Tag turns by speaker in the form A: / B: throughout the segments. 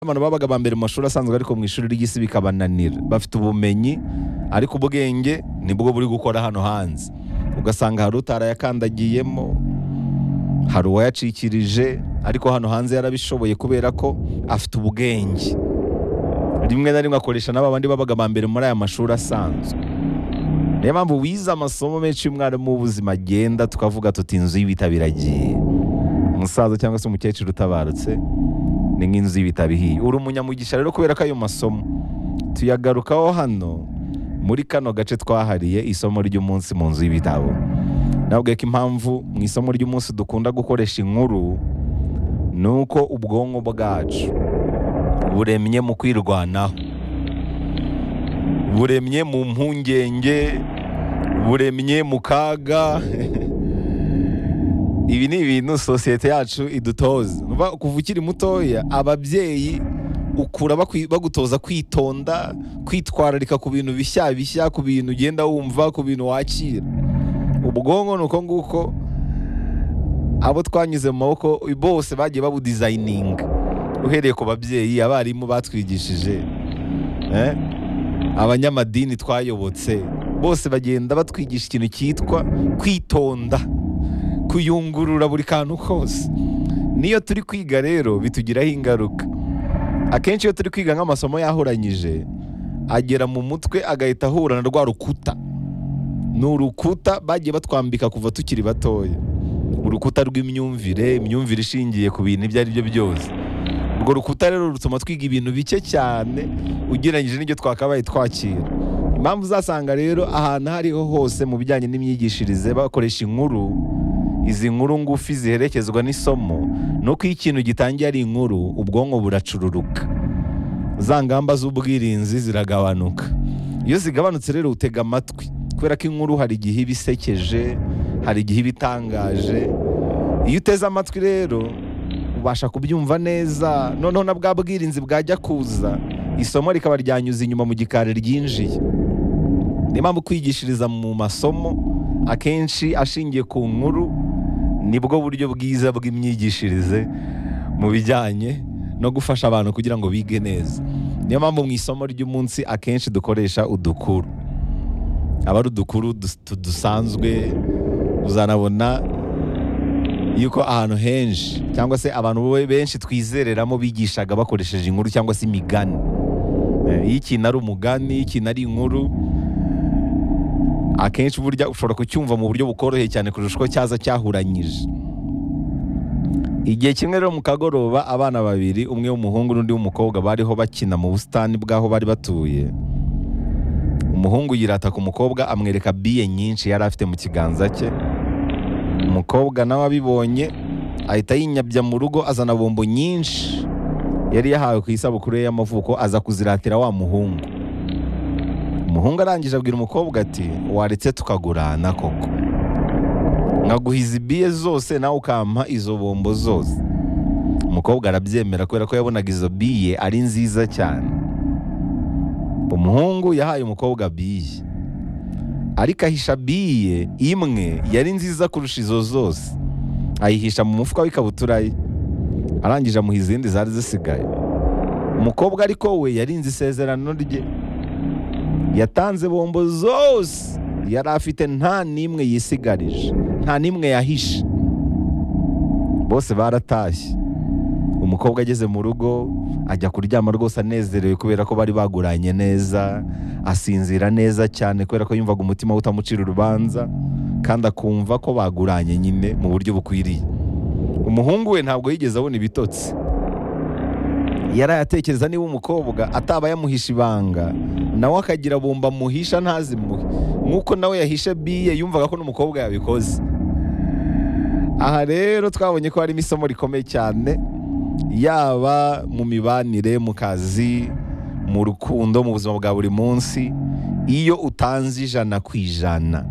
A: abantu babaga ba mbere mu mashuri asanzwe ariko mu ishuri ry'isi bikabananira bafite ubumenyi ariko ubwenge nibwo buri gukora hano hanze ugasanga hari utarayakandagiyemo hari uwayacikirije ariko hano hanze yarabishoboye kubera ko afite ubwenge rimwe na rimwe akoresha n'aba bandi babaga ba mbere muri aya mashuri asanzwe niyo mpamvu wize amasomo menshi y'umwarimu w'ubuzima agenda tukavuga tuti inzu y'ibitabo umusaza cyangwa se umukecuru utabarutse ni nk'inzu y'ibitabo ihiye uri umunyamugisha rero kubera ko ayo masomo tuyagarukaho hano muri kano gace twahariye isomo ry'umunsi mu nzu y'ibitabo nabwo ko impamvu mu isomo ry'umunsi dukunda gukoresha inkuru ni uko ubwonko bwacu buremye mu kwirwanaho buremye mu mpungenge buremye mu kaga ibi ni ibintu sosiyete yacu idutoza Urumva kuva ukiri mutoya ababyeyi ukura bakwi- bagutoza kwitonda kwitwararika ku bintu bishya bishya ku bintu ugenda wumva ku bintu wakira ubwonko ni uko nguko abo twanyuze mu maboko bose bagiye babudizayininga uhereye ku babyeyi abarimu batwigishije eh, abanyamadini twayobotse bose bagenda batwigisha ikintu cyitwa kwitonda kuyungurura buri kantu kose niyo turi kwiga rero bitugiraho ingaruka akenshi iyo turi kwiga nk'amasomo yahoranyije agera mu mutwe agahita ahura na rwa rukuta ni urukuta bagiye batwambika kuva tukiri batoya urukuta rw'imyumvire imyumvire ishingiye ku bintu ibyo ari byo byose urwo rukuta rero rutuma twiga ibintu bike cyane ugereranyije n'ibyo twakabaye twakira impamvu uzasanga rero ahantu aho ariho hose mu bijyanye n'imyigishirize bakoresha inkuru izi nkuru ngufi ziherekezwa n'isomo ni uko iyo ikintu gitangiye ari inkuru ubwonko buracururuka za ngamba z'ubwirinzi ziragabanuka iyo zigabanutse rero utega amatwi kubera ko inkuru hari igihe iba isekeje hari igihe iba itangaje iyo uteze amatwi rero ubasha kubyumva neza noneho na bwa bwirinzi bwajya kuza isomo rikaba ryanyuze inyuma mu gikari ryinjiye niyo mpamvu kwigishiriza mu masomo akenshi ashingiye ku nkuru nibwo buryo bwiza bw'imyigishirize mu bijyanye no gufasha abantu kugira ngo bige neza niyo mpamvu mu isomo ry'umunsi akenshi dukoresha udukuru aba ari udukuru dus- tu- dusanzwe uzanabona yuko ahantu henshi cyangwa se abantu be- benshi twizereramo bigishaga bakoresheje inkuru cyangwa se imigani Eh, iyo ikintu ari umugani iyo ikintu ari inkuru akenshi burya ushobora kucyumva mu buryo bukoroheye cyane kurusha uko cyaza cyahuranyije igihe kimwe rero mu kagoroba abana babiri umwe w'umuhungu n'undi w'umukobwa bariho bakina mu busitani bw'aho bari batuye umuhungu yirata ku mukobwa amwereka biye nyinshi yari afite mu kiganza cye umukobwa nawe abibonye ahita yinyabya mu rugo azana bombo nyinshi yari yahawe ku isabukuru ye y'amavuko aza kuziratira wa muhungu umuhungu arangije abwira umukobwa ati waretse tukagurana koko nkaguha izi biye zose nawe ukampa izo bombo zose umukobwa arabyemera kubera ko yabonaga izo biye ari nziza cyane umuhungu yahaye umukobwa biye ariko ahisha biye imwe yari nziza kurusha izo zose ayihisha mu mufuka w'ikabutura ye arangije amuha izindi zari zisigaye umukobwa ariko we yarinze isezerano rye yatanze bombo zose yari afite nta n'imwe yisigarije nta n'imwe yahishe bose baratashye umukobwa ageze mu rugo ajya kuryama rwose anezerewe kubera ko bari baguranye neza asinzira neza cyane kubera ko yumvaga umutima we utamucira urubanza kandi akumva ko baguranye nyine mu buryo bukwiriye umuhungu we ntabwo yigeze abona ibitotsi yarayatekereza niba umukobwa ataba yamuhisha ibanga nawe akagira bomba amuhisha ntazimuhe nk'uko nawe yahishe biye yumvaga ko n'umukobwa yabikoze aha rero twabonye ko harimo isomo rikomeye cyane yaba mu mibanire mu kazi mu rukundo mu buzima bwa buri munsi iyo utanze ijana ku ijana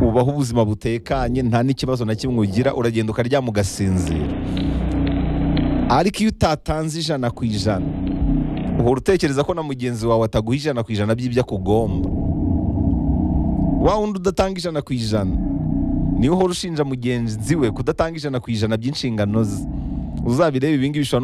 A: ubaho ubuzima butekanye nta n'ikibazo na kimwe ugira uragenda ukaryama ugasinzira ariko iyo utatanze ijana ku ijana uhora utekereza ko na mugenzi wawe ataguha ijana ku ijana by'ibyo akugomba wa wundi udatanga ijana ku ijana niwe uhora ushinja mugenzi we kudatanga ijana ku ijana by'inshingano ze uzabirebe ibingibi bishobora no